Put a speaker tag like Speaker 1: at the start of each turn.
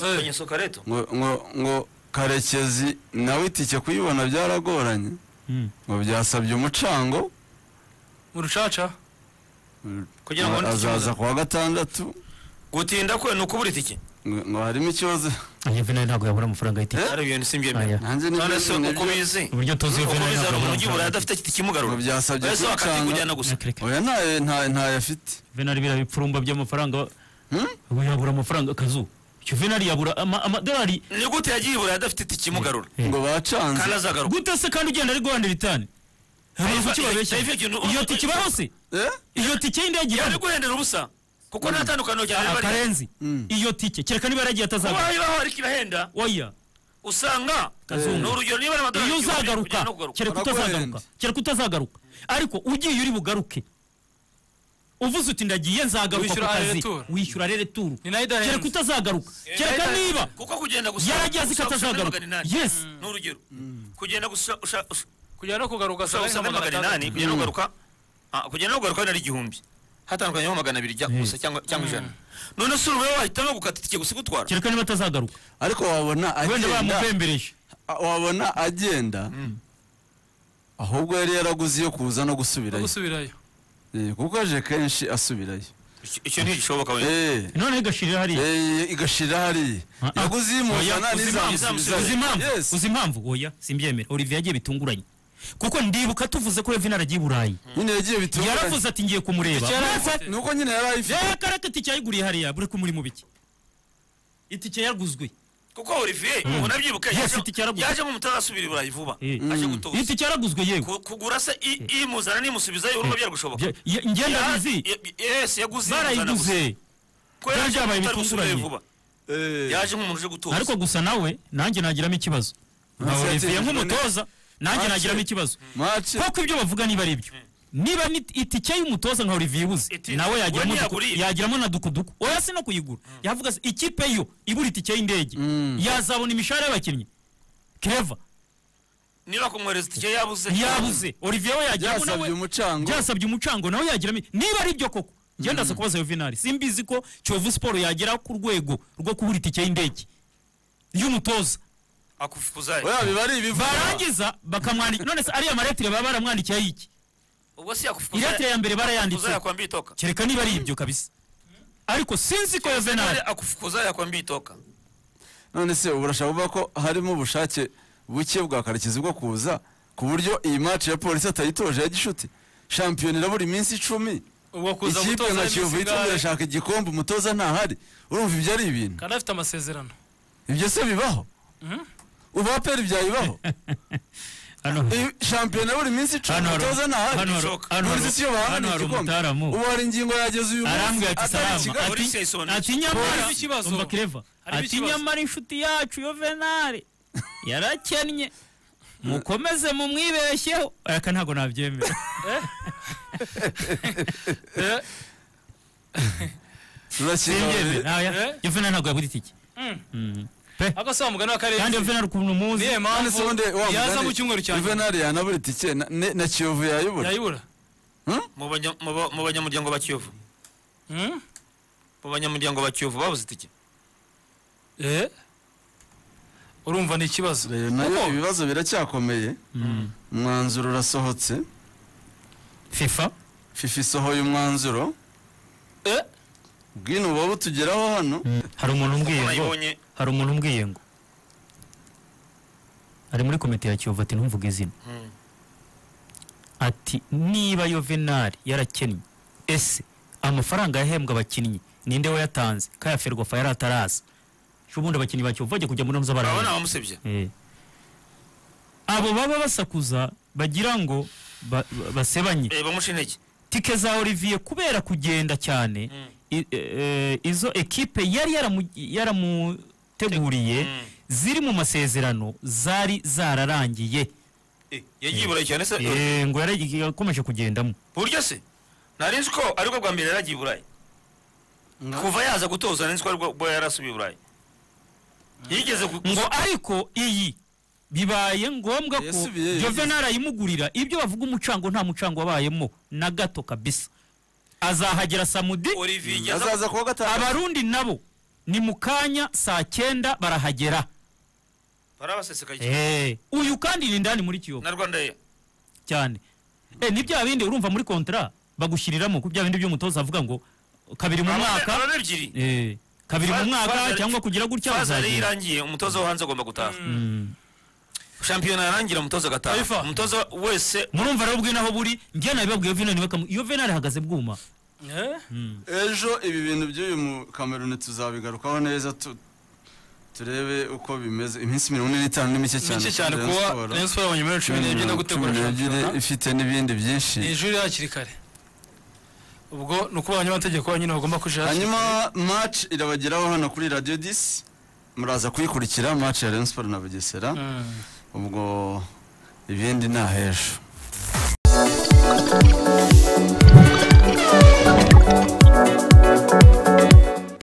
Speaker 1: yabonye sokareto
Speaker 2: ngo ngo ngo karekezi nawe itike kuyibona byaragoranye ngo byasabye umucango
Speaker 1: mu rucaca Kugira ngo wandike
Speaker 2: azaza
Speaker 1: ikibazo.
Speaker 2: ku wa gatandatu
Speaker 1: gutinda kwe ni ukubura itike
Speaker 2: ngo- ngo harimo ikibazo
Speaker 3: iyo vena ntabwo yabura amafaranga y'itike
Speaker 2: Eh?
Speaker 1: ari ibintu
Speaker 3: Aya.
Speaker 1: simbyemera
Speaker 2: nanjye
Speaker 1: none se
Speaker 2: nibyo-
Speaker 1: uko bizi
Speaker 3: uburyo tuzi iyo
Speaker 1: uko
Speaker 3: vena
Speaker 1: bizi hari
Speaker 3: ntabwo
Speaker 1: umuntu
Speaker 3: yabura
Speaker 1: ujya i burayi
Speaker 3: amafaranga
Speaker 1: adafite itike imugarura
Speaker 2: ngo byasabye
Speaker 1: wese wakati kujyana
Speaker 2: kumucanga
Speaker 1: gusa
Speaker 3: Kereke.
Speaker 2: oya ntayo ntayo ntayo afite
Speaker 3: venari biriya bipfurumba by'amafaranga
Speaker 2: Hmm?
Speaker 3: ubu yabura amafaranga akazu icyo venari yabura ama- amadolari
Speaker 1: ni gute yagiye i burayi adafite itike imugarura
Speaker 3: Eh.
Speaker 2: ngo
Speaker 1: kandi
Speaker 2: bacanze
Speaker 1: azagaruka
Speaker 3: gute se kandi ugenda ari guhandira itani hari
Speaker 1: Dave-
Speaker 3: iki babeshya
Speaker 1: Dave, ikintu-
Speaker 3: iyo tike ibaho se
Speaker 2: eh
Speaker 3: iyo tike y'indege
Speaker 1: yari
Speaker 3: ibaho
Speaker 1: guhendera ubusa kuko nta tandukaniro cyane
Speaker 3: Ah, karenzi
Speaker 2: Mm.
Speaker 3: iyo tike kereka niba yaragiye
Speaker 1: kuba
Speaker 3: atazagaruka
Speaker 1: ibaho ariko irahenda
Speaker 3: oya
Speaker 1: usanga
Speaker 3: Kazungu.
Speaker 1: ni urugero niba ari amadolari
Speaker 3: iyo
Speaker 1: igihumbi,
Speaker 3: uzagaruka
Speaker 1: ujyana no kugaruka.
Speaker 3: kereka utazagaruka
Speaker 2: Baraguhenda.
Speaker 3: kereka utazagaruka ariko ugiye uri bugaruke uvuze uti ndagiye nzagaruka ku
Speaker 4: Wishyura
Speaker 3: kazi
Speaker 4: rereturu.
Speaker 3: wishyura rere turu
Speaker 4: ni nayo idahembye
Speaker 3: kereka utazagaruka kereka
Speaker 4: eh,
Speaker 3: niba
Speaker 1: kuko kugenda gusa
Speaker 3: yaragiye azi ko
Speaker 1: gusa- gusa muri
Speaker 3: atazagaruka
Speaker 1: magana inani.
Speaker 3: yes
Speaker 1: ni urugero kugenda gusa usha- usha-
Speaker 4: kujya no kugaruka
Speaker 1: gusa gusa muri magana inani kugenda ugaruka ah, kugenda ugaruka ari igihumbi hatandukanyeho magana abiri jya gusa cyangwa cyangwa ijana none se urubuye wahitamo gukata itike gusa igutwara
Speaker 3: kereka niba atazagaruka
Speaker 2: ariko wabona
Speaker 3: wenda
Speaker 2: agenda
Speaker 3: bamupembereje
Speaker 2: a- wabona agenda ahubwo yari yaraguze iyo kuza no gusubirayo
Speaker 4: gusubirayo
Speaker 2: Eh, kuko aje kenshi asubirayo
Speaker 1: Icyo- icyo ntigishoboka wenda
Speaker 2: Eh,
Speaker 3: none igashirira hariya
Speaker 2: eh, igashira hariya
Speaker 3: Ah, ah.
Speaker 2: yaguze iy'imuzana
Speaker 3: Oya, uzi impamvu-
Speaker 1: n'izamusubizayo.
Speaker 3: uzi impamvu
Speaker 2: Yes.
Speaker 3: uzi impamvu oya simbyemera olivier yagiye bitunguranye kuko ndibuka tuvuze ko revina aragiye i burayi
Speaker 2: nyine yagiye bitunguranye
Speaker 3: yaravuze ati ngiye kumureba
Speaker 4: Icyo yari
Speaker 3: Maze-
Speaker 4: afite.
Speaker 2: ni uko nyine yari ayifite
Speaker 3: reka reka itike yayiguriye hariya buri ko muri mu biki itike yaguzwe
Speaker 1: kuko olivier ubona byibuka
Speaker 3: Yes,
Speaker 1: yaje-
Speaker 3: itike yaragura.
Speaker 1: yajemo umutazasubira i burayi vuba
Speaker 3: Mm.
Speaker 1: aje gutoza
Speaker 3: itike yaraguzwe yewe
Speaker 1: Ku- kugura se i- imuzana n'imusubizayo urumva byari gushoboka
Speaker 3: Bya- ye- njye ndabizi
Speaker 1: Ya- ya- yes yaguze imuzana gusa
Speaker 3: barayiguze
Speaker 1: ko yaje
Speaker 3: Byabaye
Speaker 1: utari gusubizayo
Speaker 3: ibitunguranye.
Speaker 1: vuba
Speaker 2: Eh,
Speaker 1: yaje nk'umuntu uje gutoza
Speaker 3: ariko gusa nawe nanjye nagiramo ikibazo nka
Speaker 2: Ese
Speaker 3: olivier
Speaker 2: yatsinzwe
Speaker 3: nk'umutoza nanjye
Speaker 2: Match.
Speaker 3: nagiramo ikibazo
Speaker 2: match
Speaker 3: kuko ibyo bavuga niba ari ibyo niba ni itike y'umutoza nka olivier ibuze
Speaker 1: Iti-
Speaker 3: nawe yagiramo
Speaker 1: uwo
Speaker 3: duku-
Speaker 1: ntiyaguriye.
Speaker 3: yagiramo na dukuduku oya si no kuyigura yavuga se ikipe yo ibura itike y'indege yazabona imishahara y'abakinnyi keva
Speaker 1: niba kumwohereza itike yabuze
Speaker 3: yabuze olivier we yagiramo nawe
Speaker 2: byasabye umucango
Speaker 3: byasabye umucango nawe yagiramo niba ari byo koko njye ndaza kubaza yuvenali simbizi ko kiyovu siporo yagera ku rwego rwo kubura itike y'indege y'umutoza
Speaker 1: akufukuzaye
Speaker 2: oya biba ari ibivuga
Speaker 3: barangiza bakamwandika none se ariya maretire baba baramwandikiyeho iki
Speaker 1: ubwo si
Speaker 3: iretire
Speaker 1: yakufukuzaye
Speaker 3: ya mbere barayanditse
Speaker 1: yakwambiye itoka
Speaker 3: kereka niba ari ibyo kabisa ariko sinzi ko yuvenali
Speaker 1: akufukuzaye yakwambiye itoka
Speaker 2: none se ubu urashaka kuvuga ko harimo ubushake buke bwa karekezi bwo kuza ku buryo iyi match ya polisi atayitoje ya gishuti shampiyona irabura iminsi icumi
Speaker 4: ubwo kuza
Speaker 2: ikipe
Speaker 4: gutoza
Speaker 2: nka
Speaker 4: ari
Speaker 2: kiyovu yitwa
Speaker 4: misigare
Speaker 2: irashaka igikombe umutoza ntahari urumva ibyo ari ibintu
Speaker 4: kandi afite amasezerano
Speaker 2: ibyo se bibaho ubu aperi byayibaho
Speaker 3: hano
Speaker 2: Iyi shampiyona buri minsi icumi
Speaker 3: Hano hari-
Speaker 2: umutoza ntahari
Speaker 3: hano hari-
Speaker 1: bishoboka.
Speaker 3: hano hari-
Speaker 2: burizi si yo
Speaker 3: hano
Speaker 2: bahanira
Speaker 3: hari
Speaker 2: igikombe
Speaker 3: umutaramu
Speaker 2: ubu hari ingingo yageze uyu
Speaker 3: arambwira
Speaker 2: munsi
Speaker 3: ati
Speaker 2: atari i
Speaker 3: salama
Speaker 2: Kigali
Speaker 1: Polisi yayisobanuye.
Speaker 3: ati- ati nyamara
Speaker 4: Polisi ikibazo.
Speaker 3: umva kireva
Speaker 4: Harimo
Speaker 3: ati
Speaker 4: ikibazo.
Speaker 3: nyamara inshuti yacu yuvenali yarakennye mukomeze mumwibeshyeho aka ntabwo nabyemera
Speaker 4: Eh,
Speaker 3: simbyemera
Speaker 2: turakina
Speaker 3: ntawe-
Speaker 4: Eh?
Speaker 3: yuvenali ntabwo yagura itike
Speaker 4: ako se wa mugani wa
Speaker 3: kandi
Speaker 4: karere
Speaker 3: yuvenali ukuntu umuzi
Speaker 4: niyo
Speaker 2: none se
Speaker 4: mpamvu
Speaker 2: ubundi wa
Speaker 4: yaza
Speaker 2: mugani,
Speaker 4: mu cyumweru cya nyuma
Speaker 2: Juvenal yanabura itike na- ne- na kiyovu yayibura
Speaker 4: yayibura
Speaker 1: Mu banya- mu ba- mu banyamuryango ba kiyovu
Speaker 4: Hmm?
Speaker 1: mu banyamuryango ba kiyovu babuze itike
Speaker 4: Eh? urumva ni ikibazo
Speaker 2: Rero nayo
Speaker 4: Kuko
Speaker 2: ibibazo biracyakomeye umwanzuro urasohotse
Speaker 3: fifa
Speaker 2: fifa isohoye umwanzuro
Speaker 4: Eh?
Speaker 2: bwino buba butugeraho hano
Speaker 3: hari umuntu umbwiye ngo
Speaker 1: nayibonye
Speaker 3: hari umuntu umbwiye ngo ari muri komite ya kiyovu ati ntumvuge izina
Speaker 1: Mm.
Speaker 3: ati niba yuvenali yarakennye ese amafaranga yahembwa abakinnyi ninde wayatanze kaya ferwafa yari ataraza ejo bundi abakinnyi ba kiyovu bajya kujya muri mza
Speaker 1: urabona
Speaker 3: barabona
Speaker 1: abamusebye
Speaker 3: abo baba basakuza bagira ngo ba- ba- basebanye
Speaker 1: Eh, bamuca intege
Speaker 3: tike za olivier kubera kugenda cyane i- e- e, izo ekipe yari yaramu- yaramuteguriye ziri mu masezerano zari zararangiye
Speaker 1: Eh, yagiye i burayi cyane se eh,
Speaker 3: Eh, ngo yari- yakomeje kugendamo
Speaker 1: buryo se nari nzi ko aribwo bwa mbere yaragiye i burayi
Speaker 2: Nga-
Speaker 1: kuva yaza gutoza nari nzi ko aribwo bwo yarasubiye i burayi yigeze ku-
Speaker 3: ngo ariko iyi bibaye ngombwa ko
Speaker 2: Yasubiyeyo, yigeze.
Speaker 3: juvenal ayimugurira ibyo bavuga umucango nta mucango wabayemo na gato kabisa azahagera samudi
Speaker 1: olivier igeze
Speaker 2: azaza kuwa gatanu
Speaker 3: abarundi nabo ni mu kanya saa cyenda barahagera
Speaker 1: barabasesekaye
Speaker 3: Eh, uyu kandi ni ndani muri kiyovu
Speaker 1: na rwanda ye
Speaker 3: cyane Eh, ni bya bindi urumva muri kontara bagushyiriramo ku bya bindi by'umutoza avuga ngo kabiri mu mwaka
Speaker 1: ababa ebyiri
Speaker 3: eh, kabiri mu
Speaker 1: Fa-
Speaker 3: mwaka
Speaker 1: Fazal-
Speaker 3: cyangwa kugira gutya
Speaker 1: faza yari
Speaker 3: bazagera.
Speaker 1: irangiye umutoza wo hanze agomba gutaha
Speaker 3: Mm.
Speaker 1: shampiyona yarangira umutoza agataha
Speaker 4: Taifa.
Speaker 1: umutoza wese
Speaker 3: murumva rero bwina aho buri njye nabibabwiye venari bakamu iyo venari ihagaze bwuma
Speaker 4: Eh?
Speaker 2: ejo ibi bintu by'uyu mukameruni tuzabigarukaho neza tu- turebe uko bimeze iminsi mirongo ine n'itanu ni mike cyane
Speaker 4: mike cyane
Speaker 2: Rayon
Speaker 4: kuba
Speaker 2: Sports.
Speaker 4: Rayon Sports abonye miliyoni cumi n'ebyiri no gutegura
Speaker 2: Cumi n'ebyiri,
Speaker 4: shampiyona
Speaker 2: ifite n'ibindi byinshi
Speaker 4: ni ijuri hakiri kare ubwo ni uko abanyamategeko bonyine bagomba kujira hakiri
Speaker 2: hanyuma match irabageraho hano kuri radiyo disi muraza kuyikurikira match ya Rayon Sports na bugesera
Speaker 4: kare. Mm.
Speaker 2: ubwo ibindi ni ahejo